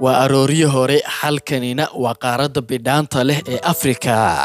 waa arooryo hore halkanina waa qaaradda bidhaanta leh ee afrika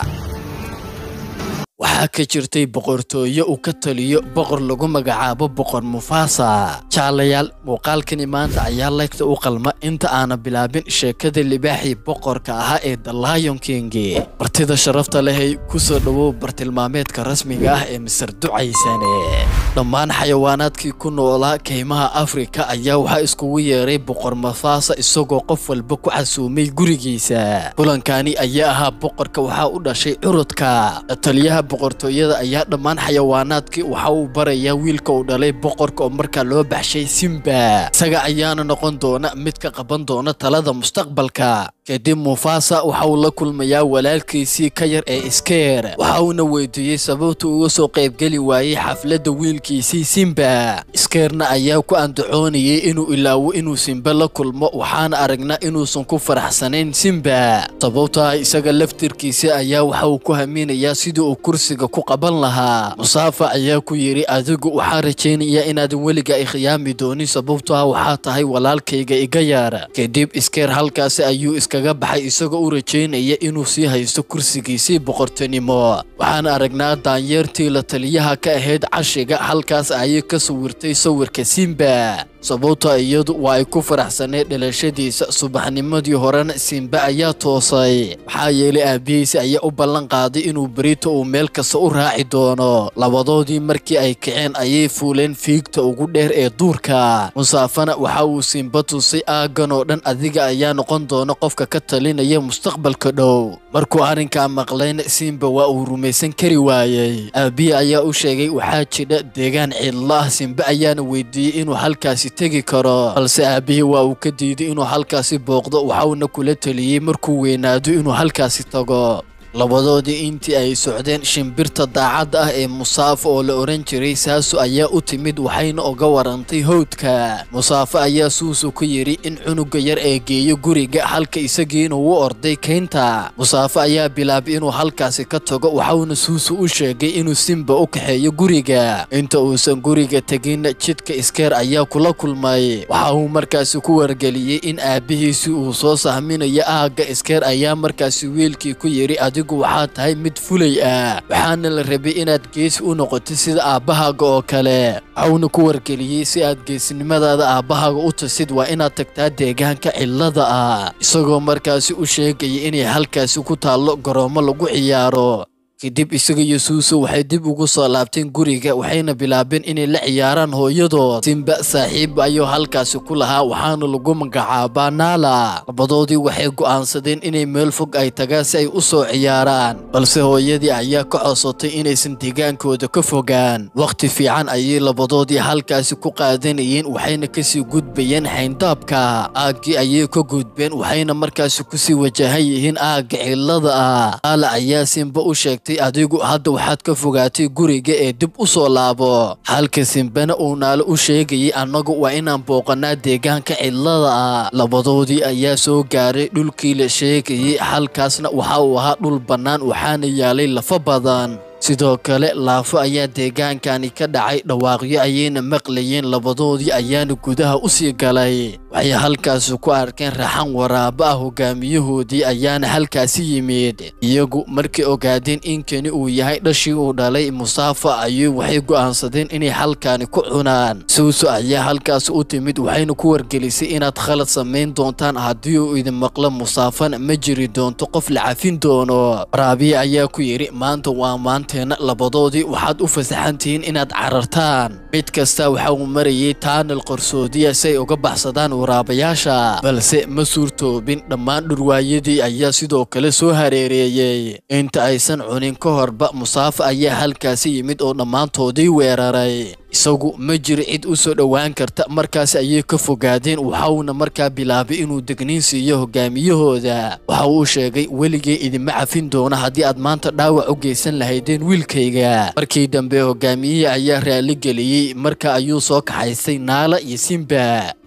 waxaa ka jirtay boqortooyo uu ka taliyo boqor lagu magacaabo boqor mufaasa jaalayaal muuqaalkani maanta ayaa laygta u qalma inta aana bilaabin sheekada libaaxii boqorka ahaa ee the lion king martida sharafta lehay kusoo dhowow bartilmaameedka rasmiga ah ee misar ducaysane dhammaan xayawaanaadkii ku noolaa kaymaha afrika ayaa waxaa iskugu yeeray boqor mufaasa isagoo qof walba ku casuumay gurigiisa kulankani ayaa ahaa boqorka waxaa u dhashay curudka taliyaha boqortooyada ayaa dhammaan xayawaanaadkii waxa uu barayaa wiilka uu dhalay boqorka oo markaa loo baxshay simba isaga ayaana noqon doona mid ka qaban doona talada mustaqbalka kadib mufaasa waxa uu la kulmayaa walaalkiisii ka yar ee iskeer waxa uuna weydiiyey sababta uga soo qaybgeli waayey xafladda wiilkiisii simba iskeerna ayaa ku andacoonayay inuu ilaawo inuu simba la kulmo waxaana aragnaa inuusan ku faraxsanayn simba sababtaa isaga laftirkiisa ayaa waxa uu ku haminayaa sidii uu kursiga ku qaban lahaa musaafa ayaa ku yidhi adigu waxaa rajaynayaa inaadan weliga ikhiyaami doonin sababtoa waxaa tahay walaalkayga iga yaara kadib iskeer halkaasi ayuu iskaga baxay isagoo u rajaynaya inuu sii haysto kursigiisii boqortinimo waxaan aragnaa daanyeertii la taliyaha ka ahayd cashiga halkaas ayay ka sawirtay sawirka simba sababta iyadu waa ay ku faraxsaneed dhalashadiisa subaxnimadii horena simba ayaa toosay maxaa yeelay aabihiisa ayaa u ballan qaaday inuu berito uu meel kasta u raaci doono labadoodii markii ay kaceen ayay fuuleen fiigta ugu dheer ee duurka musaafana waxa uu simba tusay aaggan oo dhan adiga ayaa noqon doona qofka ka talinaya mustaqbalka dhow markuu arrinkaa maqlayna simba waa uu rumaysan kari waayey aabihi ayaa u sheegay waxaa jidha deegaan cidlo ah simba ayaana weydiiyey inuu halkaasi tegi karo balse aabihii waa uu ka diiday inuu halkaasi booqdo waxauna kula teliyey markuu weynaado inuu halkaasi tago labadoodii intii ay socdeen shimbirta daacadda ah ee musaafo oo la odhan jiray saasu ayaa u timid waxayna oga warantay howdka musaafo ayaa suusu ku yidhi in cunuga yar ee geeyo guriga halka isagiina uu orday kaynta musaafo ayaa bilaabay inuu halkaasi ka tago waxauna suusu u sheegay inuu simba u kaxeeyo guriga inta uusan guriga teginna jidka iskeer ayaa kula kulmay waxa uu markaasi ku wargeliyey in aabbihiisii uu soo sahminayo aagga iskeer ayaa markaasi wiilkii ku yidhi adigu waxaa tahay mid fulay ah waxaana la rabay inaad geesi u noqotid sida aabbahaaga oo kale waxauna ku wargeliyey si aad geesinimadaada aabbahaaga u tasid waa inaad tagtaa deegaanka cillada ah isagoo markaasi u sheegaya inay halkaasi ku taallo garoomo lagu ciyaaro kadib isaga iyo suuso waxay dib ugu soo laabteen guriga waxayna bilaabeen inay la ciyaaraan hooyadood simba saaxiib ayuu halkaasi ku lahaa waxaana lagu magacaabaa naala labadoodii waxay go'aansadeen inay meel fog ay tagaan si ay u soo ciyaaraan balse hooyadii ayaa ka codsatay inaysan deegaankooda ka fogaan wakhti fiican ayay labadoodii halkaasi ku qaadanayeen waxayna kasii gudbayeen xayndaabka aaggii ayay ka gudbeen waxayna markaasi kusii wajahan yihiin aagga cillada ah naala ayaa simba u sheegtay adigu hadda waxaad ka fogaatay guriga ee dib u soo laabo halka simbana uu naalo u sheegayay annagu waa inaan booqannaa deegaanka cidlada ah labadoodii ayaa soo gaaray dhulkii la sheegayay halkaasna waxa uu ahaa dhul bannaan waxaana yaalay lafa badan sidoo kale laafo ayaa deegaankani ka dhacay dhawaaqyo ayayna maqlayeen labadoodii ayaana gudaha u sii galay waxay halkaasi ku arkeen raxan waraabo ah hogaamiyahoodii ayaana halkaasi yimid iyagu markay ogaadeen in kani uu yahay dhashii uu dhalay musaafa ayuu waxay go'aansadeen inay halkaani ku cunaan suuso ayaa halkaasi u timid waxayna ku wargelisay inaad khalad samayn doontaan haddii uu idin maqlo musaafana ma jiri doonto qof la cafin doono waraabiye ayaa ku yidhi maanta waa maanteena labadoodii waxaad u fasaxantihiin inaad carartaan mid kasta waxa uu marayay taanal qarsoodiya si ay uga baxsadaan waraabayaasha balse ma suurtoobin dhammaan dhurwaayadii ayaa sidoo kale soo hareereeyey inta aysan cunin ka horba musaafa ayaa halkaasi yimid oo dhammaantoodii weeraray isagu ma jiro cid u soo dhowaan karta markaas ayay ka fogaadeen waxauna markaa bilaabay inuu degniin siiyo hogaamiyahooda waxa uu sheegay weligay idinma cafin doona haddii aad maanta dhaawac u geysan lahaydeen wiilkayga markii dambe hogaamiyihii ayaa raali geliyey marka ayuu soo kaxaystay naala iyo simba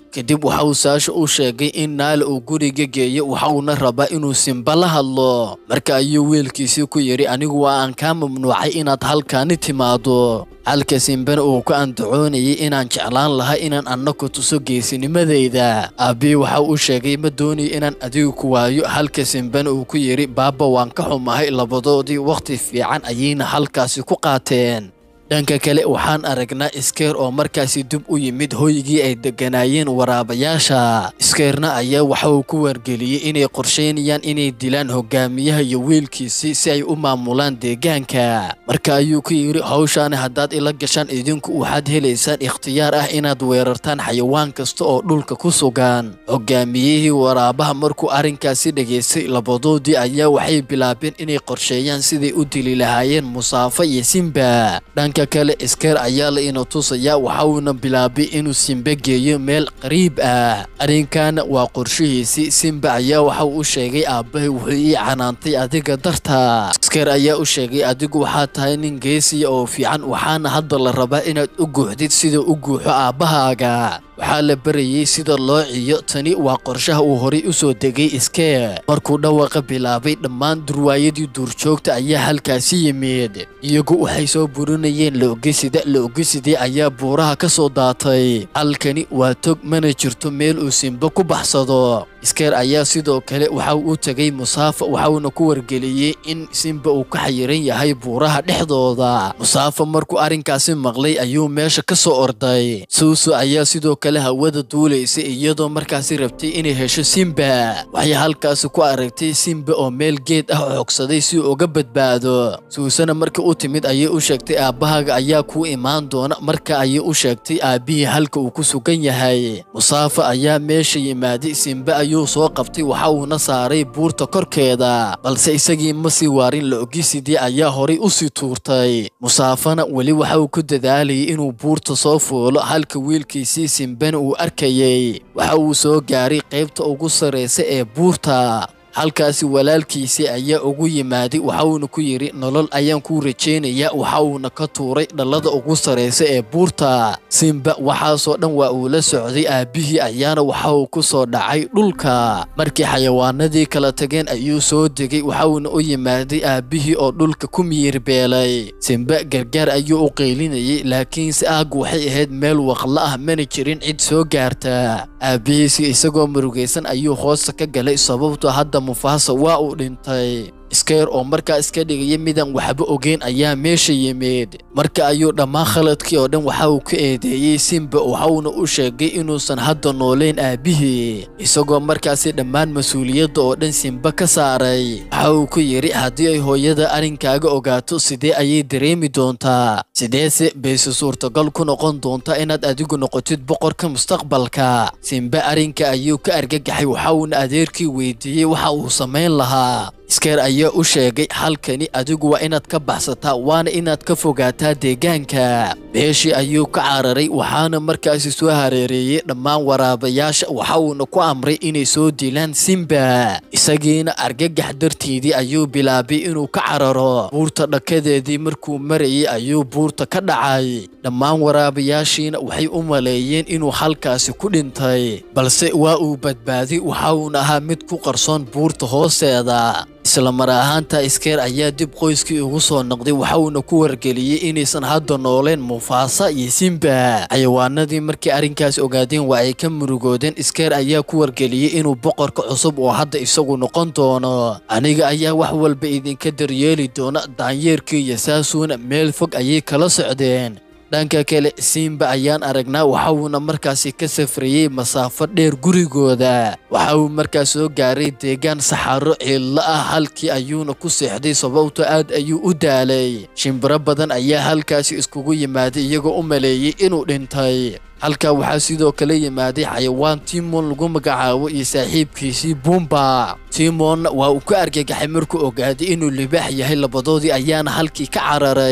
kadib waxa uu saasha u sheegay in naala uu guriga geeyo waxa uuna rabaa inuu simba la hadlo marka ayuu wiilkiisii ku yidhi anigu waa aan kaa mamnuucay inaad halkaani timaado halka simbana uu ku andacoonayay inaan jeclaan lahaa inaan anna ku tuso geesinimadayda aabbihii waxa uu sheegay ma doonayo inaan adigu ku waayo halka simbana uu ku yidhi baaba waan ka xumahay labadoodii wakhti fiican ayayna halkaasi ku qaateen dhanka kale waxaan aragnaa iskeer oo markaasi dib u yimid hoygii ay degganaayeen waraabayaasha iskeerna ayaa waxa uu ku wargeliyey inay qorsheynayaan inay dilaan hogaamiyaha iyo wiilkiisii si ay u maamulaan deegaanka marka ayuu ku yidhi hawshaani haddaad ila gashaan idinku waxaad helaysaan ikhtiyaar ah inaad weerartaan xayawaan kasta oo dhulka ku sugan hogaamiyihii waraabaha markuu arrinkaasi dhegaystay labadoodii ayaa waxay bilaabeen inay qorsheeyaan siday u dili lahaayeen musaafa iyo simba dhanka kale iskeer ayaa la ina tusayaa waxa uuna bilaabay inuu simbe geeyo meel qariib ah arrinkaana waa qorshihiisii simba ayaa waxa uu u sheegay aabbahay wuxuu ii canaantay adiga darta iskeer ayaa u sheegay adigu waxaad tahay nin geesiya oo fiican waxaana hadda la rabaa inaad u guuxdid sida u guuxo aabbahaaga waxaa la barayey sida loo ciyo tani waa qorshaha uu horay u soo degay iskeer markuu dhawaqa bilaabay dhammaan durwaayadii duurjoogta ayaa halkaasi yimid iyagu waxay soo burinayeen laogesida laogesidii ayaa buuraha ka soo daatay halkani waa tog mana jirto meel uu simbo ku baxsado iskeer ayaa sidoo kale waxa uu u tegay musaafa waxauna ku wargeliyey in simba uu ka xayiran yahay buuraha dhexdooda musaafa markuu arrinkaasi maqlay ayuu meesha ka soo orday suusu ayaa sidoo kale hawada duulaysay iyadoo markaasi rabtay inay hesho simba waxay halkaasi ku aragtay simba oo meel geed ah xoogsaday si uu uga badbaado suusana markii u timid ayay u sheegtay aabbahaaga ayaa kuu imaan doona marka ayay u sheegtay aabbihii halka uu ku sugan yahay musaafa ayaa meesha yimaaday simba ayuu soo qabtay waxa uuna saaray buurta korkeeda balse isagii ma sii waarin la-ogisidii ayaa horay u sii tuurtay musaafana weli waxa uu ku dadaalayay inuu buurta soo fuulo halka wiilkiisii simbana uu arkayey waxa uu soo gaaray qaybta ugu sarraysa ee buurta halkaasi walaalkiisii ayaa ugu yimaaday waxa uuna ku yidhi nolol ayaan kuu rajaynayaa waxa uuna ka tuuray dhallada ugu sarraysa ee buurta simba waxaasoo dhan waa uu la socday aabbihii ayaana waxa uu ku soo dhacay dhulka markii xayawaanadii kala tageen ayuu soo degay waxa uuna u yimaaday aabbihii oo dhulka ku miyirbeelay simba gargaar ayuu u qaylinayay laakiinse aaggu waxay ahayd meel waqla ah mana jirin cid soo gaarta aabbihiisi isagoo murugaysan ayuu hoosta ka galay sababtoo hadda mufaasa waa uu dhintay iskeer oo markaa iska dhigaya midaan waxba ogeyn ayaa meesha yimid marka ayuu dhammaan khaladkii oo dhan waxa uu ka eedeeyey simba waxauna u sheegay inuusan hadda noolayn aabbihii isagoo markaasi dhammaan mas-uuliyadda oo dhan simba ka saaray waxa uu ku yidhi haddii ay hooyada arrinkaaga ogaato sidee ayay dareemi doontaa sideese bayse suurtagal ku noqon doontaa inaad adigu noqotid boqorka mustaqbalka simba arrinka ayuu ka argagaxay waxauna adeerkii weydiiyey waxa uu samayn lahaa iskeer ayaa u sheegay halkani adigu waa inaad ka baxsataa waana inaad ka fogaataa deegaanka beeshii ayuu ka cararay waxaana markaasi soo hareereeyey dhammaan waraabayaasha waxa uuna ku amray inay soo dilaan simba isagiina argagax darteedii ayuu bilaabay inuu ka cararo buurta dhakadeedii markuu marayay ayuu buurta ka dhacay dhammaan waraabayaashiina waxay u maleeyeen inuu halkaasi ku dhintay balse waa uu badbaaday waxa uuna ahaa mid ku qarsoon buurta hoosteeda isla mar ahaanta iskeer ayaa dib qoyskii ugu soo noqday waxa uuna ku wargeliyey inaysan hadda nooleen mufaasa iyo simba xayawaanadii markii arrinkaas ogaadeen waa ay ka murugoodeen iskeer ayaa ku wargeliyey inuu boqorka cusub oo hadda isagu noqon doono aniga ayaa wax walba idinka daryeeli doona daanyeerkii iyo saasuuna meel fog ayay kala socdeen dhanka kale simba ayaan aragnaa waxa uuna markaasi ka safrayey masaafo dheer gurigooda waxa uu markaas soo gaaray deegaan saxaro ciilla ah halkii ayuuna ku seexday sababto aad ayuu u daalay shimbiro badan ayaa halkaasi iskugu yimaaday iyagoo u maleeyey inuu dhintay halkaa waxaa sidoo kale yimaaday xayawaan timon lagu magacaabo iyo saaxiibkiisii bumba timonna waa uu ka argagaxay markuu ogaaday inuu libaax yahay labadoodii ayaana halkii ka cararay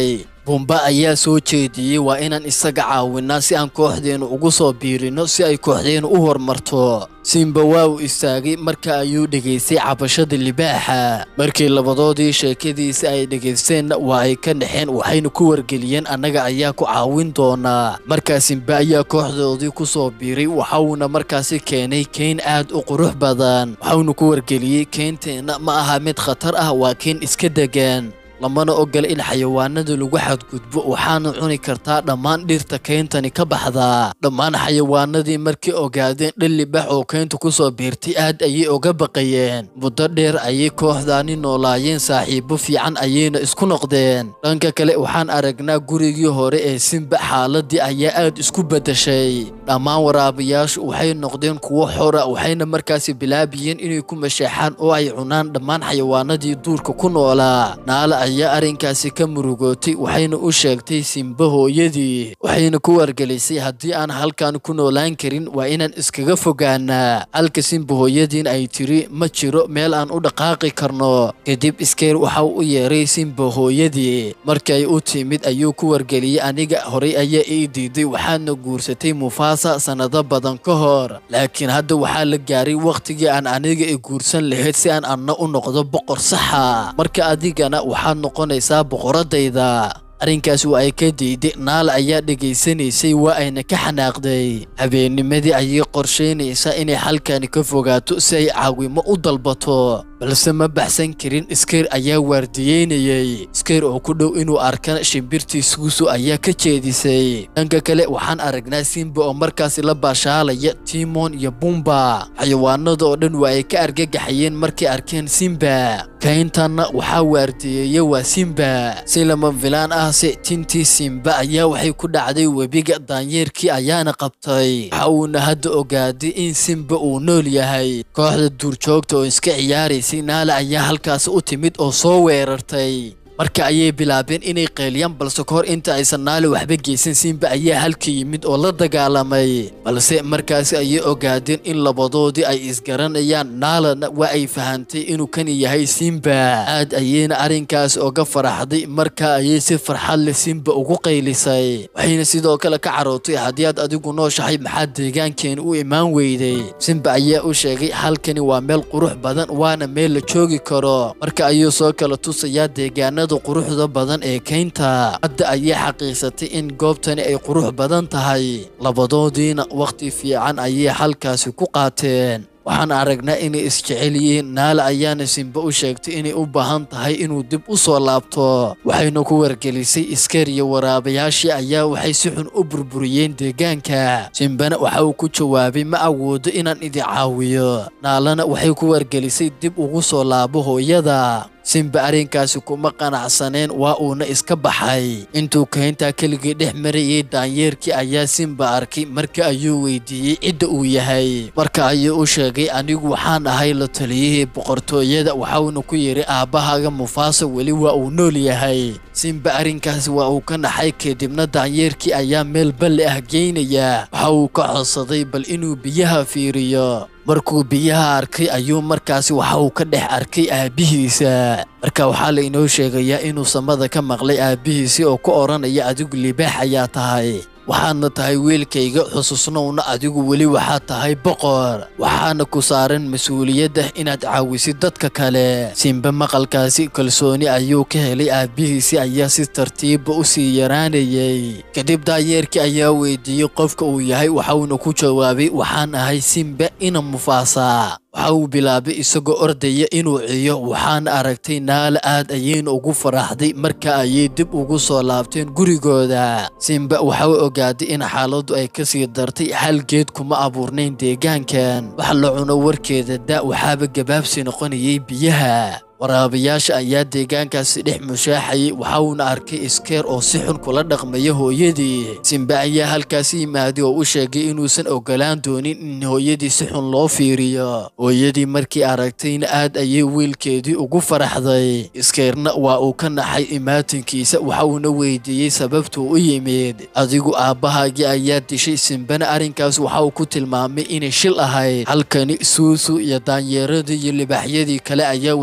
bumba ayaa soo jeediyey waa inaan isaga caawinaa si aan kooxdeennu ugu soo biirino si ay kooxdeennu u horumarto simba waa uu istaagay marka ayuu dhegaystay cabashada libaaxa markii labadoodii sheekadiisa ay dhegaysteenna waa ay ka dhexeen waxayna ku wargeliyeen annaga ayaa ku caawin doonaa markaa simba ayaa kooxdoodii ku soo biiray waxauna markaasi keenay keyn aad u qurux badan waxauna ku wargeliyey keynteenna ma aha mid khatar ah waa keyn iska degan lamana ogola in xayawaanada lagu xadgudbo waxaana cuni kartaa dhammaan dhirta keyntani ka baxdaa dhammaan xayawaanadii markay ogaadeen dhan libax oo keynta ku soo biirtay aad ayay oga baqayeen muddo dheer ayay kooxdaani noolaayeen saaxiibo fiican ayayna isku noqdeen dhanka kale waxaan aragnaa gurigii hore ee simba xaaladii ayaa aad isku beddeshay dhammaan waraabayaashu waxay noqdeen kuwo xora waxayna markaasi bilaabiyeen inay ku masheexaan oo ay cunaan dhammaan xayawaanadii duurka ku noolaa naala ayaa arrinkaasi ka murugootay waxayna u sheegtay simba hooyadii waxayna ku wargelisay haddii aan halkan ku noolaan karin waa inaan iskaga fogaanaa halka simba hooyadiin ay tiri ma jiro meel aan u dhaqaaqi karno kadib iskeer waxa u yeeray simba hooyadii markay u timid ayuu ku wargeliyey aniga horay ayaa ii diiday waxaadna guursatay mufaasa sannado badan ka hor laakiin hadda waxaa la gaaray wakhtigii aan aniga i guursan lahayd si aan anna u noqdo boqor saxa marka adigana waxaad noqonaysaa boqoradayda arrinkaas waa ay ka diiday naala ayaa dhegaysanaysay waa ayna ka xanaaqday habeennimadii ayay qorshaynaysaa inay halkani ka fogaato si ay caawimo u dalbato balse ma baxsan karin iskeer ayaa waardiyeynayey iskeer oo ku dhow inuu arkana shimbirtii suusu ayaa ka jeedisay dhanka kale waxaan aragnaa simba oo markaasi la baashaalaya timon iyo bumba xayawaanada oo dhan waa ay ka argagaxayeen markay arkeen simba kayntanna waxaa waardiyeeya waa simba si lama filaan ah se tintii simba ayaa waxay ku dhacday webiga daanyeerkii ayaana qabtay waxa uuna hadda ogaaday in simba uu nool yahay kooxda duurjoogta oo iska ciyaaraysay naala ayaa halkaas u timid oo soo weerartay marka ayay bilaabeen inay qeeliyaan balse kahor inta aysan naale waxba geysan simba ayaa halka yimid oo la dagaalamay balse markaasi ayay ogaadeen in labadoodii ay isgaranayaan naalana waa ay fahantay inuu kani yahay simba aad ayayna arrinkaas oga faraxday marka ayay si farxad leh simba ugu qaylisay waxayna sidoo kale ka carootay haddii aad adigu nooshahay maxaad deegaankeeni u imaan weyday simba ayaa u sheegay halkani waa meel qurux badan waana meel la joogi karo marka ayuu soo kala tusayaa deegaanada quruxda badan ee keynta hadda ayay xaqiiqsatay in goobtani ay qurux badan tahay labadoodiina wakhti fiican ayay halkaasi ku qaateen waxaan aragnaa inay isjecel yihiin naala ayaana simba u sheegtay inay u baahan tahay inuu dib u soo laabto waxayna ku wargelisay iskar iyo waraabayaashii ayaa waxay si xun u burburiyeen deegaanka simbana waxa uu ku jawaabay ma awoodo inaan idin caawiyo naalana waxay ku wargelisay dib ugu soo laabo hooyada simba arrinkaasi kuma qanacsaneen waa uuna iska baxay intuu keyntaa keligii dhex marayay daanyeerkii ayaa simba arkay marka ayuu weydiiyey cidda uu yahay marka ayuu u sheegay anigu waxaan ahay la taliyihii boqortooyada waxauna ku yidhi aabbahaaga mufaasa weli waa uu nool yahay simba arrinkaasi waa uu ka naxay kadibna daanyeerkii ayaa meel balli ah geynaya waxa uu ka codsaday bal inuu biyaha fiiriyo markuu biyaha arkay ayuu markaasi waxa uu ka dhex arkay aabbihiisa marka waxaa la inoo sheegayaa inuu samada ka maqlay aabbihiisii oo ku odhanaya adigu libaax ayaa tahay waxaadna tahay wiilkayga xususnowna adigu weli waxaad tahay boqor waxaana ku saaran mas-uuliyadda inaad caawisid dadka kale simbe maqalkaasi kalsooni ayuu ka helay aabbihiisii ayaa si tartiibba u sii yaraanayay kadib daayeerkii ayaa weydiiyey qofka uu yahay waxauna ku jawaabay waxaan ahay simbe ina mufaasa waxa uu bilaabay isagoo ordaya inuu ciyo waxaana aragtay naala aad ayayna ugu faraxday marka ayay dib ugu soo laabteen gurigooda simba waxa uu ogaaday in xaaladdu ay ka sii dartay hal geed kuma abuurnayn deegaankan wax la cuno warkeeda da waxaaba gabaabsi noqonayay biyaha waraabayaasha ayaa deegaankaasi dhex mushaaxayay waxauna arkay iskeer oo si xun kula dhaqmaya hooyadii simbe ayaa halkaasi yimaaday oo u sheegay inuusan ogolaan doonin in hooyadii si xun loo fiiriyo hooyadii markii aragtayna aad ayay wiilkeedii ugu faraxday iskeerna waa uu ka naxay imaatinkiisa waxauna weydiiyey sababtuu u yimid adigu aabbahaagii ayaa dishay simbena arrinkaas waxa uu ku tilmaamay inay shil ahayd halkani suusu iyo daanyeeradii iyo libaaxyadii kale ayaa waxay u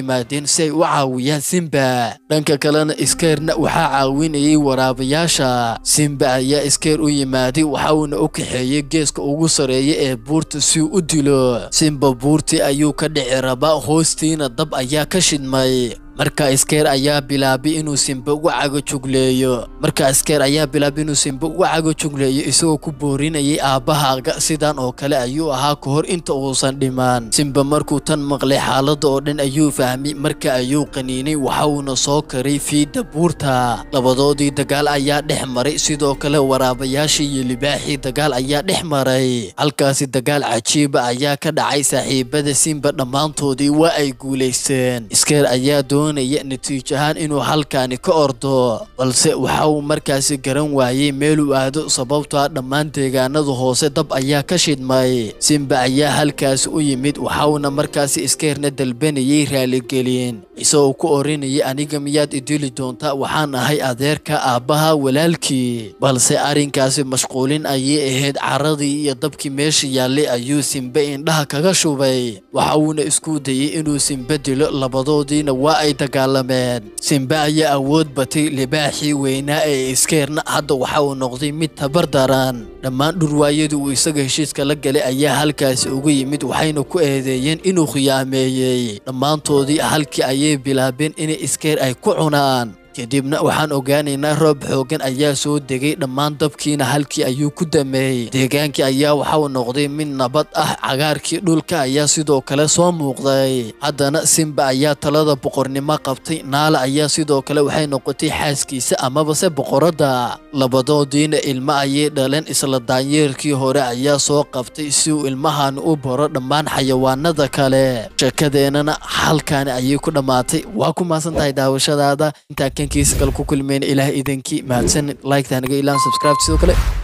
yimaadeen si ay u caawiyaan simba dhanka kalena iskeerna waxaa caawinayay waraabayaasha simba ayaa iskeer u yimaaday waxa uuna u kaxeeyey geeska ugu sareeya ee buurta si uu u dilo simba buurtii ayuu ka dhici rabaa hoostiina dab ayaa ka shidmay marka iskeer ayaa bilaabay inuu simba uga cagajugleeyo marka iskeer ayaa bilaabay inuu simba uga cagajugleeyo isagoo ku boorinayay aabbahaaga sidan oo kale ayuu ahaa ka hor inta uusan dhimaan simba markuu tan maqlay xaaladda oo dhan ayuu fahmay marka ayuu qaniinay waxa uuna soo karay fiidda buurta labadoodii dagaal ayaa dhex maray sidoo kale waraabayaashii iyo libaaxii dagaal ayaa dhex maray halkaasi dagaal cajiiba ayaa ka dhacay saaxiibada simba dhammaantoodii waa ay guulaysteen iskeer ayaa doonaya natiijo ahaan inuu halkaani ka ordo balse waxa uu markaasi garan waayey meeluu aado sababtoo ah dhammaan deegaanada hoose dab ayaa ka shidmay simba ayaa halkaasi u yimid waxauna markaasi iskeerna dalbanayay raaligelin isagoo ku oranayay aniga miyaad idili doontaa waxaan ahay adeerka aabbaha walaalkii balse arrinkaasi mashquulin ayay ahayd caradii iyo dabkii meesha yaallay ayuu simbe indhaha kaga shubay waxa uuna isku dayey inuu simbe dilo labadoodiina waa ay dagaalameen simbe ayaa awood batay libaaxii weynaa ee iskeerna hadda waxa uu noqday mid tabar daran dhammaan dhurwaayadii uu isaga heshiiska la galay ayaa halkaasi ugu yimid waxayna ku eedeeyeen inuu khiyaameeyey dhammaantoodii halkii ayay bilaabeen inay iskeer ay ku cunaan kadibna waxaan ogaanaynaa roob xooggan ayaa soo degay dhammaan dabkiina halkii ayuu ku dameeyey deegaankii ayaa waxauu noqday mid nabad ah cagaarkii dhulka ayaa sidoo kale soo muuqday haddana simba ayaa talada boqornimo qabtay naala ayaa sidoo kale waxay noqotay xaaskiisa amabase boqoradda labadoodiina ilmo ayay dhaleen isla daanyeerkii hore ayaa soo qabtay si uu ilmahan u baro dhammaan xayawaanada kale sheekadeennana halkaani ayay ku dhammaatay waa ku maasan tahay daawashadaada intaa kankiisa kale ku kulmeyna ilaah idankii mahadsan like-taa naga ilaan subscribe sidoo kale